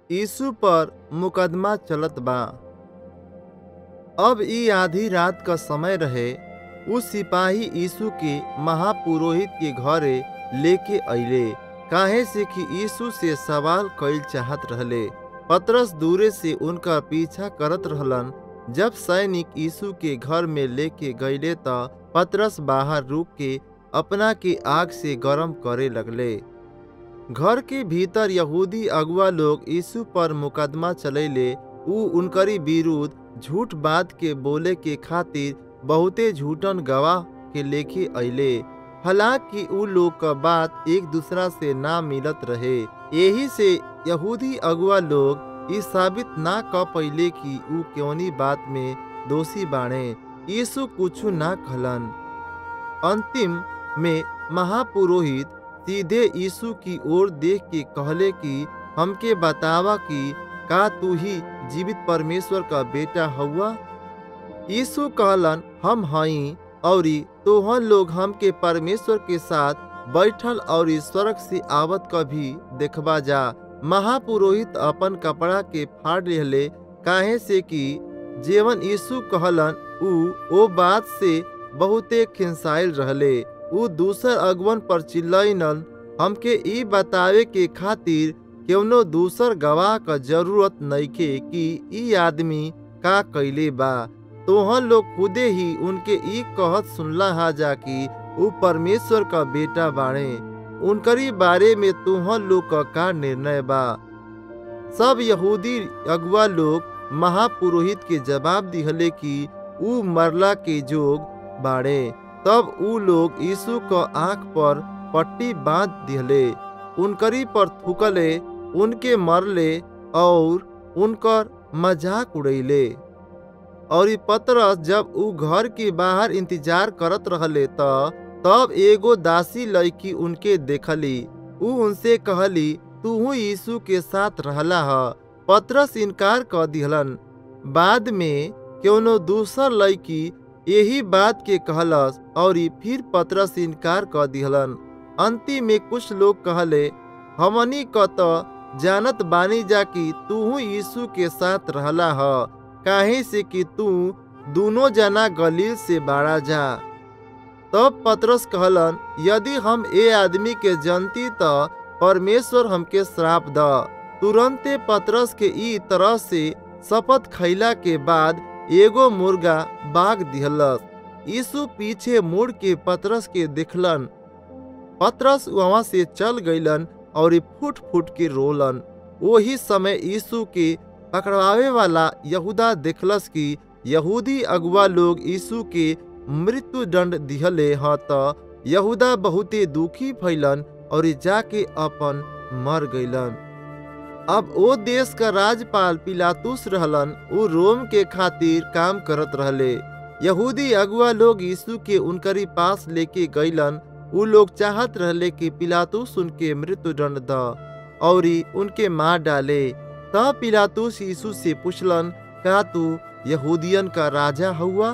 यीशु पर मुकदमा चलत बा अब ई आधी रात का समय रहे उ सिपाही यीशु के महापुरोहित के घरे लेके अइले काहे से कि यीशु से सवाल कईल चाहत रहले पतरस दूरे से उनका पीछा करत रहलन जब सैनिक यीशु के घर में लेके गईले त पतरस बाहर रुक के अपना के आग से गरम करे लगले घर के भीतर यहूदी अगुआ लोग यीशु पर मुकदमा चलैले उ उनकरी विरुद्ध झूठ बात के बोले के खातिर बहुते झूठन गवाह के लेके अइले हालांकि उ लोग का बात एक दूसरा से ना मिलत रहे यही से यहूदी अगुआ लोग ई साबित ना क पइले कि उ कौनी बात में दोषी बाणे यीशु कुछु ना कहलन अंतिम में महापुरोहित सीधे यीशु की ओर देख के कहले कि हमके बतावा कि का तू ही जीवित परमेश्वर का बेटा हुआ यीशु कहलन हम हई और तोहन लोग हमके परमेश्वर के साथ बैठल और स्वर्ग से आवत कभी देखबा जा महापुरोहित अपन कपड़ा के फाड़ लेहले काहे से कि जेवन यीशु कहलन उ ओ बात से बहुते खिंसाइल रहले उ दूसर अगवन पर चिल्लैनल हमके ई बतावे के खातिर केवनो दूसर गवाह का जरूरत नइखे कि ई आदमी का कैले बा तोहन लोग खुदे ही उनके ई कहत सुनला हा जा कि उ परमेश्वर का बेटा बाणे उनकरी बारे में तोहन लोग का का निर्णय बा सब यहूदी अगुआ लोग महापुरोहित के जवाब दिहले कि उ मरला के जोग बाड़े तब उ लोग यीशु क आंख पर पट्टी बांध दिहले उनकरी पर थूकले उनके मरले और उनकर मजाक उड़ैले और पतरस जब उ घर के बाहर इंतजार करत रहले त तब एगो दासी लड़की उनके देखली उ उनसे कहली तू यीशु के साथ रहला ह पतरस इनकार कर दिहलन बाद में क्यों दूसर लड़की यही बात के कहलस और फिर पतरस इनकार कर दिहलन अंतिम में कुछ लोग कहले हमनी क तो जानत बानी जा कि तू यीशु के साथ रहला ह काहे से कि तू दोनों जना गलील से बाड़ा जा तब पतरस कहलन यदि हम ए आदमी के जनती त परमेश्वर हमके श्राप द तुरंते पतरस के ई तरह से शपथ खैला के बाद एगो मुर्गा बाग दिहलस यीशु पीछे मुड़ के पतरस के देखलन पतरस वहां से चल गईलन और फुट फुट के रोलन वही समय यीशु के पकड़वावे वाला यहूदा देखलस कि यहूदी अगुआ लोग यीशु के मृत्यु दंड दिहले ह त यहूदा बहुते दुखी भैलन और जाके अपन मर गईलन अब ओ देश का राजपाल पिलातुस रहलन उ रोम के खातिर काम करत रहले यहूदी अगुआ लोग यीशु के उनकरी पास लेके गईलन उ लोग चाहत रहले कि पिलातुस उनके मृत्यु दंड द और उनके मार डाले तब पिलातुस यीशु से पूछलन का तू यहूदियन का राजा हुआ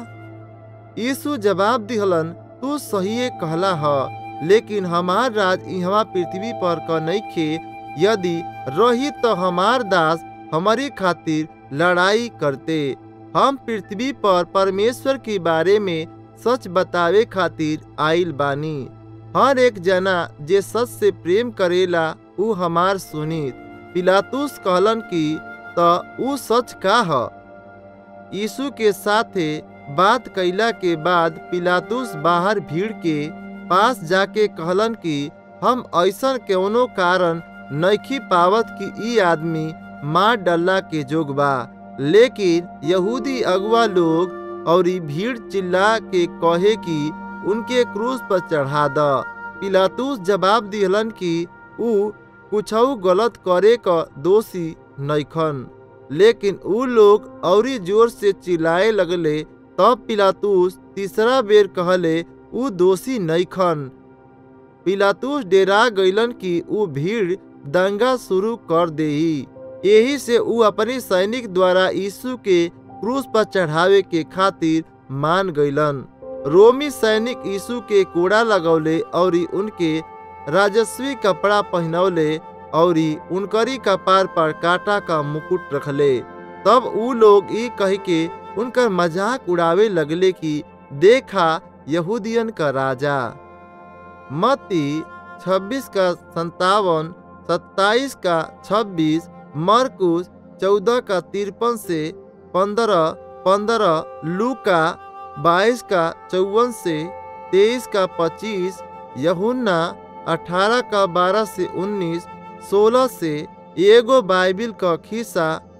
यीशु जवाब दिहलन तू सही कहला ह लेकिन हमार राज यहाँ पृथ्वी पर क नइखे यदि रही तो हमार दास हमारी खातिर लड़ाई करते हम पृथ्वी पर परमेश्वर के बारे में सच बतावे खातिर आइल बानी हर एक जना जे सच से प्रेम करेला उ हमार सुनित पिलातुस कहलन कि त उ सच का ह यीशु के साथे बात कैला के बाद पिलातुस बाहर भीड़ के पास जाके कहलन कि हम ऐसा कौनो कारण नइखी पावत कि ई आदमी मार डल्ला के जोग बा लेकिन यहूदी अगुआ लोग और भीड़ चिल्ला के कहे कि उनके क्रूस पर चढ़ा द पिलातुस जवाब दिहलन कि उ कुछ गलत करे क दोषी नइखन लेकिन उ लोग औरी जोर से चिल्लाए लगले तब पिलातुस तीसरा बेर कहले उ दोषी नइखन पिलातुस डेरा गईलन कि उ भीड़ दंगा शुरू कर देही यही से उ अपनी सैनिक द्वारा यीशु के क्रूस पर चढ़ावे के खातिर मान गईलन रोमी सैनिक यीशु के कोड़ा लगौले और उनके राजस्वी कपड़ा पहनौले और उनकरी कपार पर काटा का मुकुट रखले तब ऊ लोग ई कह के उनकर मजाक उड़ावे लगले कि देखा यहूदियन का राजा मती 26 का संतावन सत्ताईस का 26 मरकुस 14 का तिरपन से 15 15 लूका 22 का चौवन से 23 का 25 यहुन्ना 18 का 12 से 19 16 से एगो बाइबिल का खिस्सा